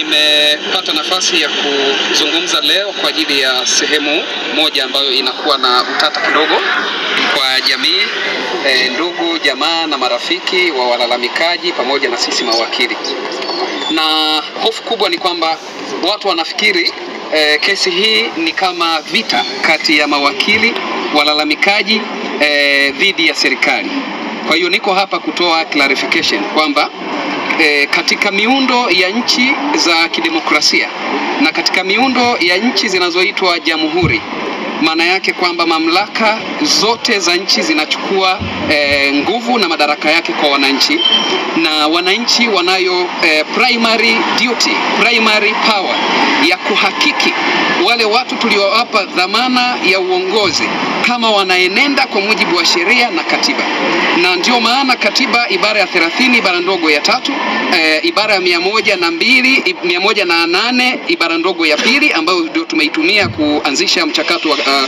Nimepata nafasi ya kuzungumza leo kwa ajili ya sehemu moja ambayo inakuwa na utata kidogo kwa jamii e, ndugu jamaa na marafiki wa walalamikaji pamoja na sisi mawakili, na hofu kubwa ni kwamba watu wanafikiri e, kesi hii ni kama vita kati ya mawakili walalamikaji e, dhidi ya serikali. Kwa hiyo niko hapa kutoa clarification kwamba e, katika miundo ya nchi za kidemokrasia na katika miundo ya nchi zinazoitwa jamhuri, maana yake kwamba mamlaka zote za nchi zinachukua e, nguvu na madaraka yake kwa wananchi, na wananchi wanayo e, primary duty, primary power ya kuhakiki wale watu tuliowapa dhamana ya uongozi kama wanaenenda kwa mujibu wa sheria na katiba, na ndio maana katiba ibara ya 30 ibara ndogo ya tatu e, ibara ya mia moja na mbili mia moja na nane ibara ndogo ya pili ambayo ndio tumeitumia kuanzisha mchakato wa uh,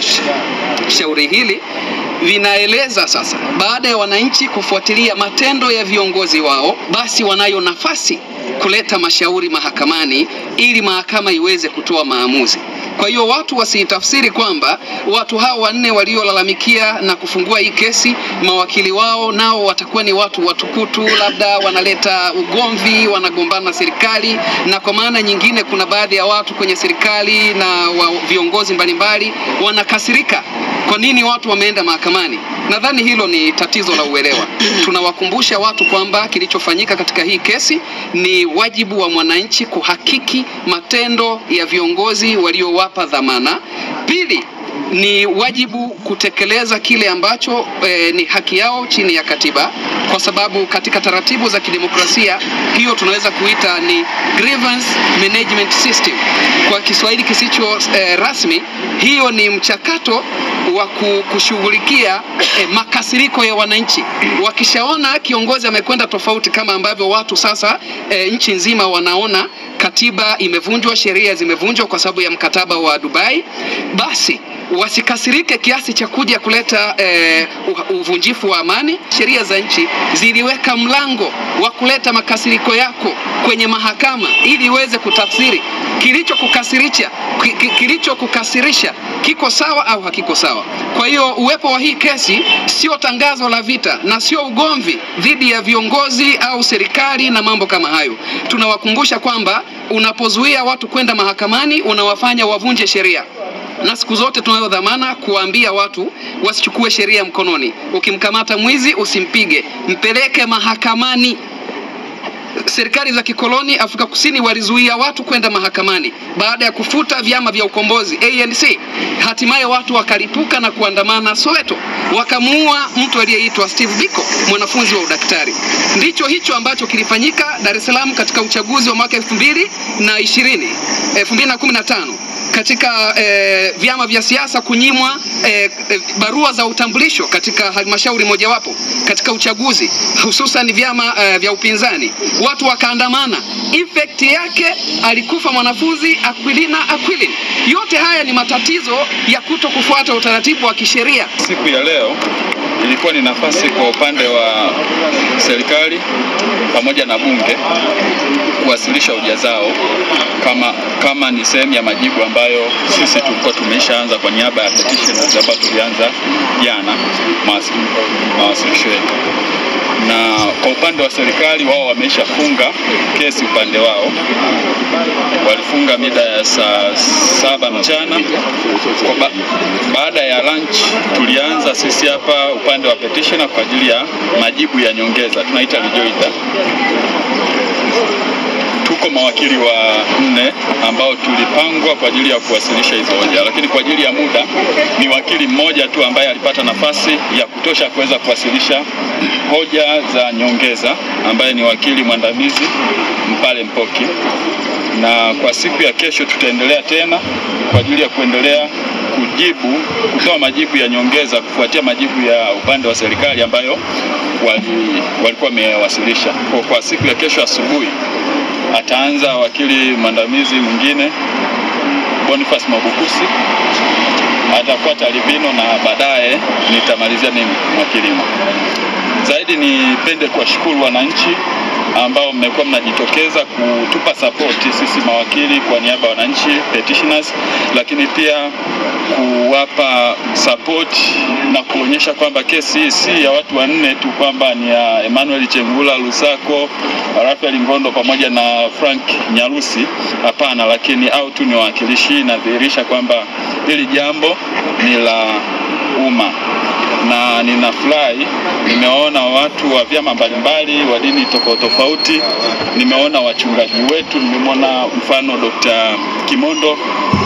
shauri hili vinaeleza sasa, baada ya wananchi kufuatilia matendo ya viongozi wao, basi wanayo nafasi kuleta mashauri mahakamani ili mahakama iweze kutoa maamuzi. Kwa hiyo watu wasitafsiri kwamba watu hao wanne waliolalamikia na kufungua hii kesi, mawakili wao nao watakuwa ni watu watukutu, labda wanaleta ugomvi, wanagombana na serikali, na kwa maana nyingine, kuna baadhi ya watu kwenye serikali na wa viongozi mbalimbali wanakasirika kwa nini watu wameenda mahakamani. Nadhani hilo ni tatizo la uelewa. Tunawakumbusha watu kwamba kilichofanyika katika hii kesi ni wajibu wa mwananchi kuhakiki matendo ya viongozi waliowapa dhamana. Pili, ni wajibu kutekeleza kile ambacho e, ni haki yao chini ya katiba, kwa sababu katika taratibu za kidemokrasia hiyo tunaweza kuita ni grievance management system kwa Kiswahili kisicho e, rasmi. Hiyo ni mchakato wa kushughulikia e, makasiriko ya wananchi. Wakishaona kiongozi amekwenda tofauti, kama ambavyo watu sasa e, nchi nzima wanaona katiba imevunjwa, sheria zimevunjwa kwa sababu ya mkataba wa Dubai, basi wasikasirike kiasi cha kuja kuleta eh, uvunjifu wa amani. Sheria za nchi ziliweka mlango wa kuleta makasiriko yako kwenye mahakama ili iweze kutafsiri kilichokukasirisha kilichokukasirisha kiko sawa au hakiko sawa. Kwa hiyo uwepo wa hii kesi sio tangazo la vita na sio ugomvi dhidi ya viongozi au serikali na mambo kama hayo. Tunawakumbusha kwamba unapozuia watu kwenda mahakamani unawafanya wavunje sheria na siku zote tunayo dhamana kuwaambia watu wasichukue sheria mkononi. Ukimkamata mwizi usimpige, mpeleke mahakamani. Serikali za kikoloni Afrika Kusini walizuia watu kwenda mahakamani baada ya kufuta vyama vya ukombozi ANC. Hatimaye watu wakalipuka na kuandamana Soweto, wakamuua mtu aliyeitwa Steve Biko, mwanafunzi wa udaktari. Ndicho hicho ambacho kilifanyika Dar es Salaam katika uchaguzi wa mwaka 2020 2015 katika eh, vyama vya siasa kunyimwa eh, barua za utambulisho katika halmashauri mojawapo katika uchaguzi, hususan vyama eh, vya upinzani, watu wakaandamana. Effect yake alikufa mwanafunzi Aquilina Aquilin. Yote haya ni matatizo ya kuto kufuata utaratibu wa kisheria. Siku ya leo ilikuwa ni nafasi kwa upande wa serikali pamoja na bunge kuwasilisha hoja zao kama, kama ni sehemu ya majibu ambayo sisi tulikuwa tumeshaanza kwa niaba ya petitioners ambayo tulianza jana mawasilisho yetu, na kwa upande wa serikali wao wameshafunga kesi upande wao, walifunga mida ya saa saba mchana. Kwa ba baada ya lunch tulianza sisi hapa upande wa petitioner kwa ajili ya majibu ya nyongeza, tunaita rejoinder. Tuko mawakili wa nne ambao tulipangwa kwa ajili ya kuwasilisha hizo hoja, lakini kwa ajili ya muda ni wakili mmoja tu ambaye alipata nafasi ya kutosha kuweza kuwasilisha hoja za nyongeza, ambaye ni wakili mwandamizi Mpale Mpoki, na kwa siku ya kesho tutaendelea tena kwa ajili ya kuendelea kujibu kutoa majibu ya nyongeza kufuatia majibu ya upande wa serikali ambayo wali, walikuwa wamewasilisha. Kwa, kwa siku ya kesho asubuhi ataanza wakili mwandamizi mwingine Boniface Mabukusi, atafuata Livino na baadaye nitamalizia mimi mwakili. Zaidi Zaidi nipende kuwashukuru wananchi ambao mmekuwa mnajitokeza kutupa sapoti sisi mawakili kwa niaba ya wananchi petitioners, lakini pia kuwapa support na kuonyesha kwamba kesi hii si ya watu wanne tu, kwamba ni ya Emmanuel Chengula Lusako, Rafael Ngondo pamoja na Frank Nyarusi. Hapana, lakini au tu ni wawakilishi. Inadhihirisha kwamba hili jambo ni la umma na ninafurahi, nimeona watu wa vyama mbalimbali wa dini tofauti tofauti, nimeona wachungaji wetu, nimemwona mfano Dr. Kimondo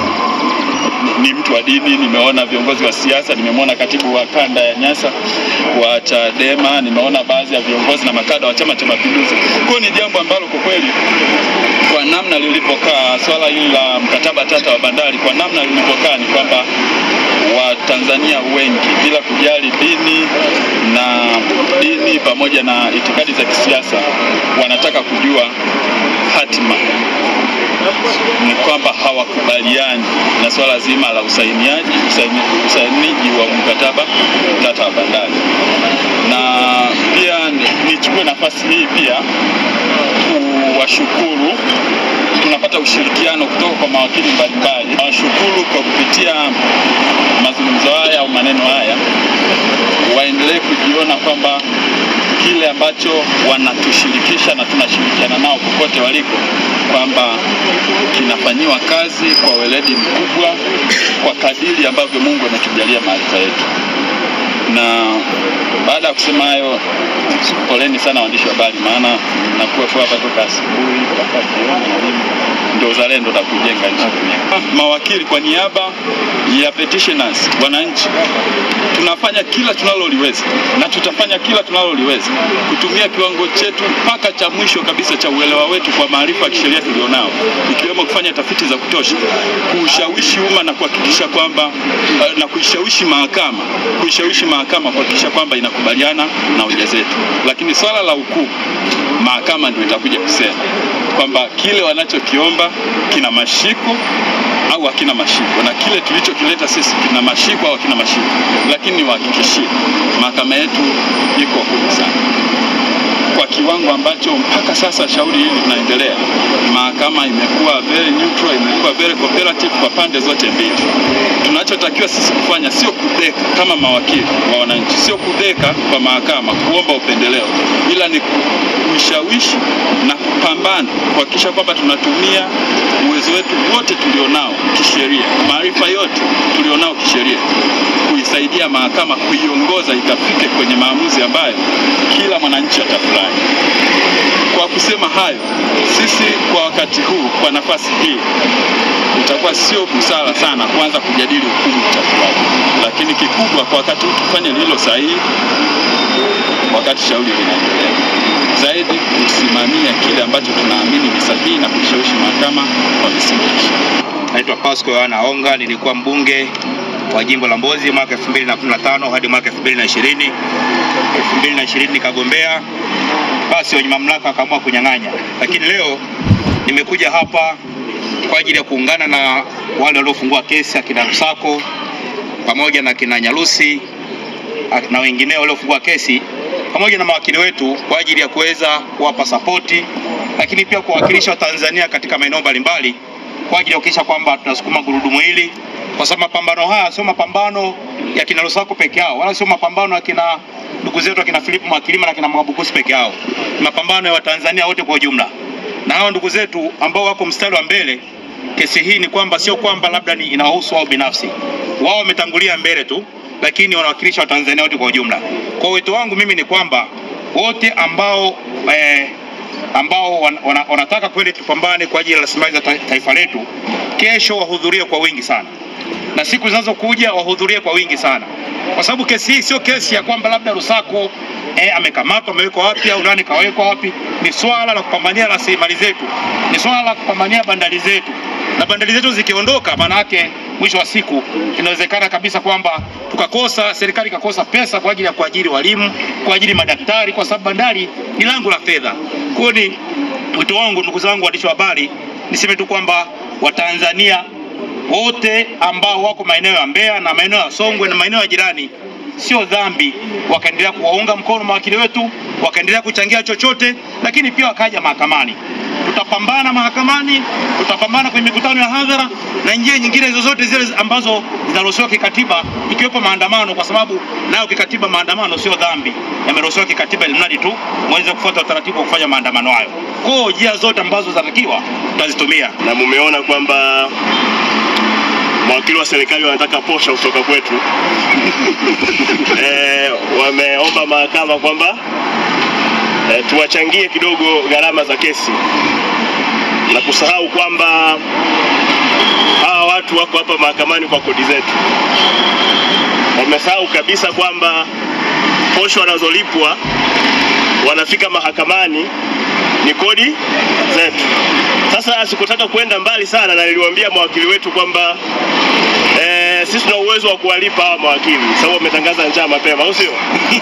ni mtu wa dini, nimeona viongozi wa siasa, nimemwona katibu wa kanda ya Nyasa wa Chadema, nimeona baadhi ya viongozi na makada wa Chama cha Mapinduzi. Kwa hiyo ni jambo ambalo kwa kweli kwa namna lilivyokaa swala hili la mkataba tata wa bandari, kwa namna lilivyokaa ni kwamba Watanzania wengi bila kujali dini na dini pamoja na itikadi za kisiasa wanataka kujua hatima ni kwamba hawakubaliani na swala zima la usainiaji usaini, usainiji wa mkataba tata wa bandari. Na pia nichukue nafasi hii pia kuwashukuru, tunapata ushirikiano kutoka kwa mawakili mbalimbali. Nawashukuru kwa kupitia mazungumzo haya au maneno haya, waendelee kujiona kwamba kile ambacho wanatushirikisha na tunashirikiana nao popote waliko, kwamba kinafanyiwa kazi kwa weledi mkubwa, kwa kadiri ambavyo Mungu ametujalia maarifa yetu. Na baada ya kusema hayo, poleni sana waandishi wa habari, maana nakuwepo hapa toka asubuhi mpaka jioni na nini ndio uzalendo na kujenga nchi. Mawakili kwa niaba ya petitioners, wananchi, tunafanya kila tunaloliweza na tutafanya kila tunaloliweza kutumia kiwango chetu mpaka cha mwisho kabisa cha uelewa wetu kwa maarifa ya kisheria tulionao, ikiwemo kufanya tafiti za kutosha, kuushawishi umma na kuhakikisha kwamba na kuishawishi mahakama, kuishawishi mahakama kuhakikisha kwamba inakubaliana na hoja zetu. Lakini swala la hukumu, mahakama ndio itakuja kusema kwamba kile wanachokiomba kina mashiko au hakina mashiko, na kile tulichokileta sisi kina mashiko au hakina mashiko. Lakini niwahakikishie, mahakama yetu iko huru sana kwa kiwango ambacho mpaka sasa shauri hili linaendelea. Mahakama imekuwa very neutral, imekuwa very cooperative kwa pande zote mbili. Tunachotakiwa sisi kufanya sio kudeka kama mawakili wa wananchi, sio kudeka kwa mahakama kuomba upendeleo, ila ni kuishawishi na kupambana kuhakikisha kwamba tunatumia uwezo wetu wote tulionao kisheria, maarifa yote tulionao kisheria, kuisaidia mahakama kuiongoza ikafike kwenye maamuzi ambayo kila mwananchi atafurahi. Kwa kusema hayo, sisi kwa wakati huu, kwa nafasi hii, itakuwa sio busara sana kuanza kujadili hukumu itakuwaje, lakini kikubwa kwa wakati huu tufanye lililo sahihi wakati shauri linaendelea zaidi kusimamia kile ambacho tunaamini ni sahihi na kuishawishi mahakama kwa misingi ya sheria. Naitwa Pasco Yohana Onga, nilikuwa mbunge wa jimbo la Mbozi mwaka 2015 hadi mwaka 2020. 2020 nikagombea, basi wenye mamlaka wakaamua kunyang'anya, lakini leo nimekuja hapa kwa ajili ya kuungana na wale waliofungua kesi akina Msako pamoja na kina Nyarusi na wengineo waliofungua kesi pamoja na mawakili wetu kwa ajili ya kuweza kuwapa sapoti, lakini pia kuwakilisha Watanzania katika maeneo mbalimbali kwa ajili ya kuhakikisha kwamba tunasukuma gurudumu hili, kwa sababu mapambano haya sio mapambano ya kina Lusako peke yao, wala sio mapambano ya kina ndugu zetu akina Filipu Mwakilima na kina Mwabukusi peke yao, ni mapambano ya Watanzania wote kwa ujumla. Na hao ndugu zetu ambao wako mstari wa mbele kesi hii ni kwamba sio kwamba labda ni inawahusu wao binafsi, wao wametangulia mbele tu, lakini wanawakilisha Watanzania wote kwa ujumla. Kwa wito wangu mimi ni kwamba wote ambao eh, ambao wan, wana, wanataka kweli tupambane kwa ajili ya rasilimali za ta, taifa letu, kesho wahudhurie kwa wingi sana, na siku zinazokuja wahudhurie kwa wingi sana, kwa sababu kesi hii sio kesi ya kwamba labda Lusako eh, amekamatwa amewekwa wapi au nani kawekwa wapi. Ni swala la kupambania rasilimali zetu, ni swala la kupambania bandari zetu, na bandari zetu zikiondoka, maana yake mwisho wa siku inawezekana kabisa kwamba tukakosa, serikali ikakosa pesa kwa ajili ya kuajiri walimu, kuajiri madaktari, kwa sababu bandari ni lango la fedha. Kwa hiyo ni wito wangu, ndugu zangu waandishi wa habari, niseme tu kwamba Watanzania wote ambao wako maeneo ya Mbeya na maeneo ya Songwe na maeneo ya jirani sio dhambi wakaendelea kuwaunga mkono mawakili wetu, wakaendelea kuchangia chochote, lakini pia wakaja mahakamani. Tutapambana mahakamani, tutapambana kwenye mikutano ya hadhara na njia nyingine zozote zile ambazo zinaruhusiwa kikatiba, ikiwepo maandamano, kwa sababu nayo kikatiba maandamano sio dhambi, yameruhusiwa kikatiba, ili mradi tu mweze kufuata utaratibu wa kufanya maandamano hayo. Kwa hiyo njia zote ambazo zinatakiwa tutazitumia. na mumeona kwamba mawakili wa serikali wanataka posha kutoka kwetu. e, wameomba mahakama kwamba e, tuwachangie kidogo gharama za kesi na kusahau kwamba hawa watu wako hapa mahakamani kwa kodi zetu. Wamesahau kabisa kwamba posho wanazolipwa wanafika mahakamani ni kodi zetu. Sasa sikutaka kwenda mbali sana, na niliwaambia mawakili wetu kwamba eh, sisi tuna uwezo wa kuwalipa hawa mawakili, sababu wametangaza njaa mapema, au sio?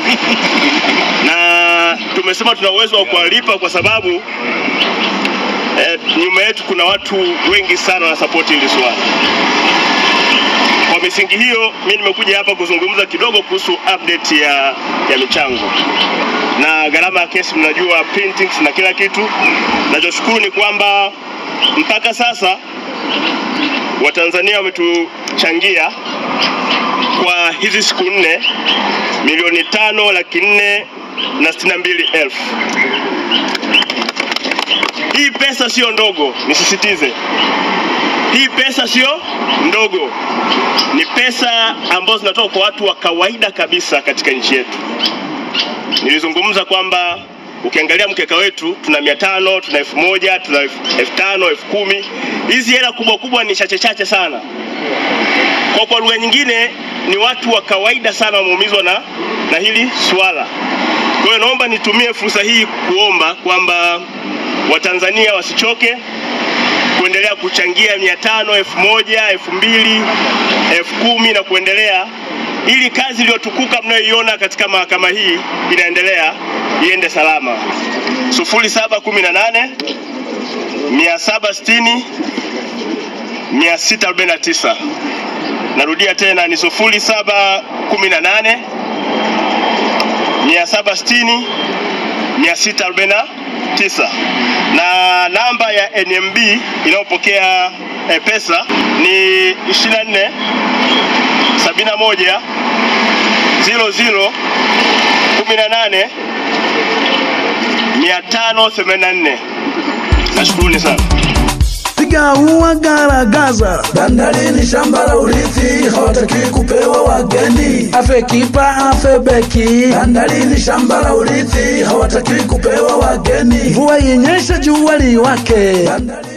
na tumesema tuna uwezo wa kuwalipa kwa sababu eh, nyuma yetu kuna watu wengi sana wanasapoti hili swala. Kwa misingi hiyo, mimi nimekuja hapa kuzungumza kidogo kuhusu update ya, ya michango na gharama ya kesi. Mnajua printings na kila kitu. Nachoshukuru ni kwamba mpaka sasa Watanzania wametuchangia kwa hizi siku nne milioni tano laki nne na sitini na mbili elfu. Hii pesa sio ndogo, nisisitize hii pesa sio ndogo, ni pesa ambazo zinatoka kwa watu wa kawaida kabisa katika nchi yetu. Nilizungumza kwamba ukiangalia mkeka wetu tuna mia tano, tuna elfu moja, tuna elfu tano, elfu kumi. Hizi hela kubwa kubwa ni chache chache sana. Kwa kwa lugha nyingine ni watu wa kawaida sana wameumizwa na, na hili swala. Kwa hiyo naomba nitumie fursa hii kuomba kwamba Watanzania wasichoke kuendelea kuchangia mia tano, elfu moja, elfu mbili, elfu kumi na kuendelea, ili kazi iliyotukuka mnayoiona katika mahakama hii inaendelea iende salama. sufuri saba kumi na nane mia saba sitini mia sita arobaini na tisa. Narudia tena ni sufuri saba kumi na nane mia saba sitini mia sita arobaini na tisa na namba ya NMB inayopokea eh, pesa ni 24 71 00 18 584. Nashukuruni sana. piga ua garagaza bandalini shamba la urithi hawataki kupewa wageni afe kipa afe beki bandalini shamba la urithi hawataki kupewa wageni mvua yenyesha jua liwake bandalini